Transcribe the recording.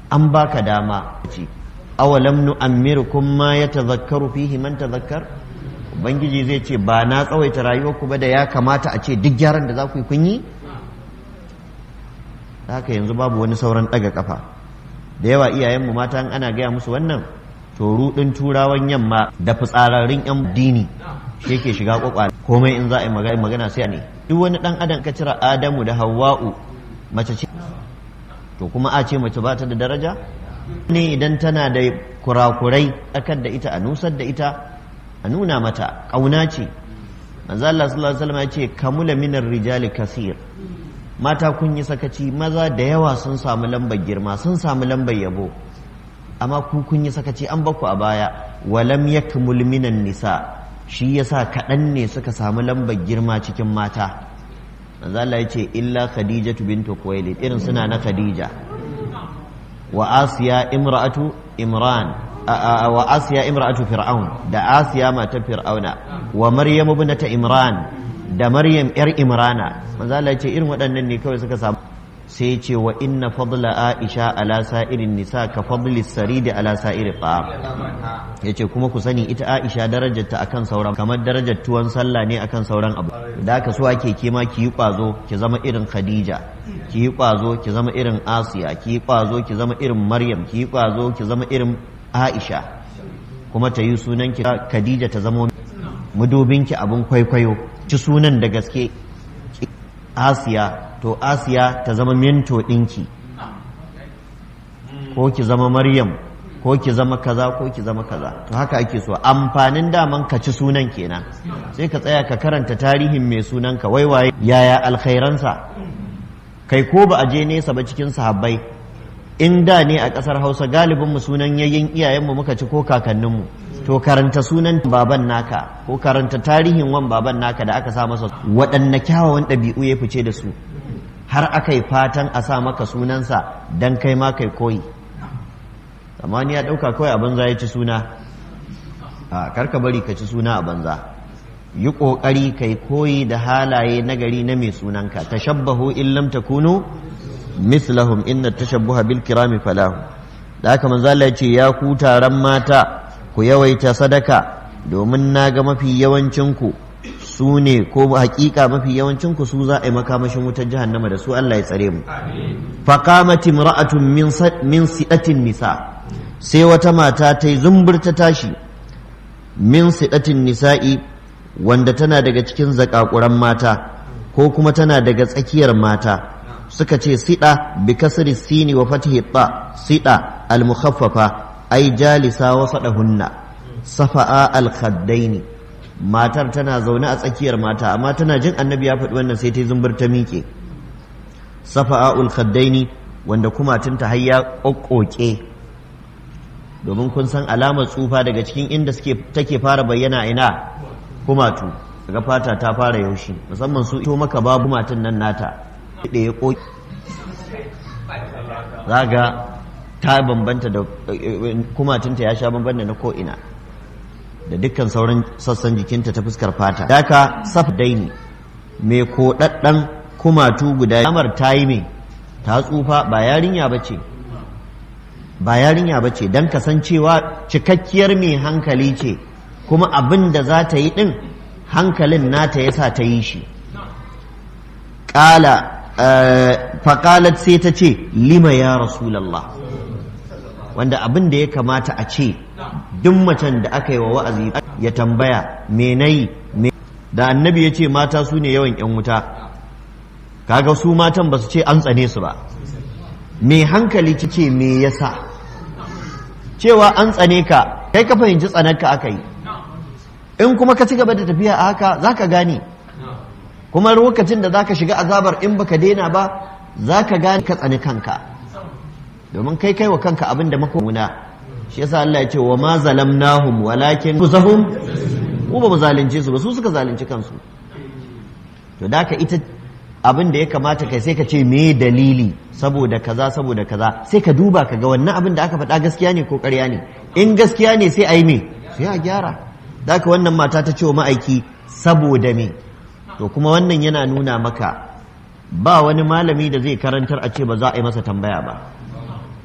an baka dama ce awalam nu'ammirukum ma yatazakkaru fihi man tazakkar ubangiji zai ce ba na tsawaita rayuwarku ba da ya kamata a ce duk gyaran da za ku yi kun yi haka yanzu babu wani sauran ɗaga kafa da yawa iyayenmu mata ana gaya musu wannan to rudin turawan yamma da fitsararrun yan dini shi yake shiga kwakwale komai in za a yi magana sai ne duk wani dan adam ka cira adamu da hawa'u mace ce to kuma a ce mace ba ta da daraja ne idan tana da kurakurai akar da ita a nusar da ita a nuna mata ƙauna ce manzo Allah sallallahu alaihi wasallam ya ce kamula minar rijali kasir mata kun yi sakaci maza da yawa sun samu lambar girma sun samu lambar yabo amma ku kun yi sakaci an baku a baya walam yakmul minan nisa shi yasa kaɗan ne suka samu lambar girma cikin mata manzo Allah ya ce illa khadijatu bintu khuwailid irin suna na khadija wa asiya imra'atu imran wa asiya imra'atu fir'aun da asiya matar fir'auna wa maryam ibnata imran da maryam yar imrana manzo Allah ya ce irin waɗannan ne kawai suka samu sai ce wa inna fadla aisha ala sa'irin nisa ka fadli saridi ala sa'iri ta'am yace kuma ku sani ita aisha darajarta akan sauran kamar darajar tuwon sallah ne akan sauran abu da aka so ake kema ki yi kwazo ki zama irin khadija ki yi kwazo ki zama irin asiya ki yi kwazo ki zama irin maryam ki yi kwazo ki zama irin aisha kuma ta yi sunan ki khadija ta zama mudubinki abun kwaikwayo ci sunan da gaske asiya to asiya ta zama mento ɗinki ko ki zama maryam ko ki zama kaza ko ki zama kaza to haka ake so amfanin daman ka ci sunan kenan sai ka tsaya ka karanta tarihin mai sunanka waiwaye yaya alkhairansa kai ko ba a je nesa ba cikin sahabbai in da ne a ƙasar hausa galibin mu sunan yayin iyayenmu muka ci ko kakanninmu to karanta sunan baban naka ko karanta tarihin wan baban naka da aka sa masa waɗanne kyawawan ɗabi'u ya fice da su har aka yi fatan a sa maka sunansa don kai ma kai koyi amma ni ya ɗauka kawai a banza ya ci suna a karka bari ka ci suna a banza yi ƙoƙari kai koyi da halaye nagari na mai sunanka tashabbahu in lam takunu mislahum inna tashabbuha bil kirami falahu da haka manzo Allah ya ce ya ku taron mata ku yawaita sadaka domin na ga mafi yawancinku su ne ko hakika mafi yawancinku su za a yi makamashin wutar jahannama da su Allah ya tsare mu faqamat imra'atun min min sidatin nisa sai wata mata ta yi zumbur ta tashi min sidatin nisa'i wanda tana daga cikin zakakuran mata ko kuma tana daga tsakiyar mata suka ce sida bi kasri sini wa fatihi ta sida al mukhaffafa ai jalisa wa sadahunna safa'a al khaddaini matar tana zaune a tsakiyar mata amma tana jin annabi ya faɗi wannan sai ta zumbur ta miƙe safa'a ul khaddaini wanda kumatunta har ya kokkoke domin kun san alamar tsufa daga cikin inda suke take fara bayyana ina kumatu daga fata ta fara yaushi musamman su ito maka babu matan nan nata da ya koki zaga ta bambanta da kumatunta ya sha bambanta na ko'ina da dukkan sauran sassan jikinta ta fuskar fata daka saf daini mai koɗaɗɗen kumatu guda amar ta yi mai ta tsufa ba yarinya ba ce ba yarinya ba ce don kasancewa cikakkiyar mai hankali ce kuma abin da za ta yi ɗin hankalin nata ya sa ta yi shi ƙala faƙalat sai ta ce lima ya rasulallah wanda abin da ya kamata a ce duk macen da aka yi wa wa'azi ya tambaya me nayi da annabi ya ce mata su ne yawan yan wuta kaga su matan ba su ce an tsane su ba me hankali ci ce me yasa cewa an tsane ka kai ka fahimci tsanarka aka yi in kuma ka ci gaba da tafiya a haka za ka gane kuma lokacin da za ka shiga azabar in baka daina ba za ka gane ka tsani kanka domin kai kai wa kanka abin da maka muna shi yasa Allah ya ce wa ma zalamnahum walakin kusahum mu ba mu zalunce su ba su suka zalunci kansu to da ita abin da ya kamata kai sai ka ce me dalili saboda kaza saboda kaza sai ka duba ka ga wannan abin da aka faɗa gaskiya ne ko ƙarya ne in gaskiya ne sai a yi me sai a gyara da wannan mata ta ce wa ma'aiki saboda me to kuma wannan yana nuna maka ba wani malami da zai karantar a ce ba za a yi masa tambaya ba